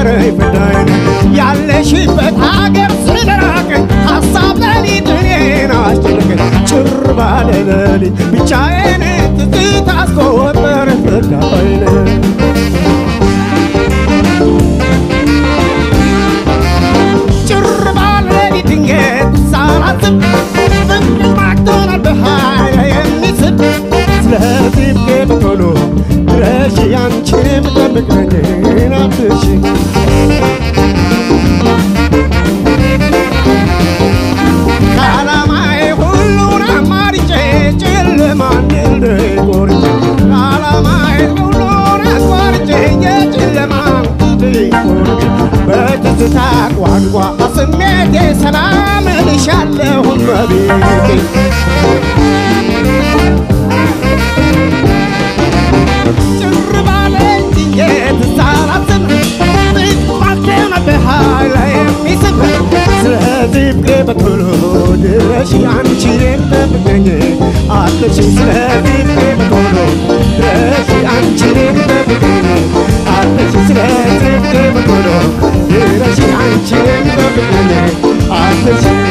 ነይ ፍዳይን ያለሽበት ሀገር ስለራቅን ሀሳብ ሌሊት እኔን አስጨነቀኝ ጭር ባለ ሌሊት ብቻዬን ትዝታ አስቆጠረ ፍዳይን ጭር ባለ ሌሊት ድንገት ሳላስብ ፍቅር ማክቶናል በኃይል የሚስብ ስለዚህ ብቄ ቶሎ ድረሽ ያንቺን የምጠብቅ ነኝ ናፍሽ ከዓላማዬ ሁሉን አማርጬ ጨለማን ድል ቆርጬ ከዓላማዬ ሁሉን አቋርጬ የጨለማን ድል ቆርጬ በትዝታ ቋንቋ ስሜቴ ሰላም እልሻለሁ እመቤቴ ጭር ባለ ድንገት ሳላስብ ጥቅማቴን በኃይል የሚስብ ስለዚህ ፍቅሬ በቶሎ ድረሽ አንቺን ጠብቀኝ አለሽ ስለዚህ ፍቅሬ በቶሎ ድረሽ አንቺን ጠብቀኝ አለሽ ስለዚህ ፍቅሬ በቶሎ ድረሽ አንቺን ጠብቀኝ አለሽ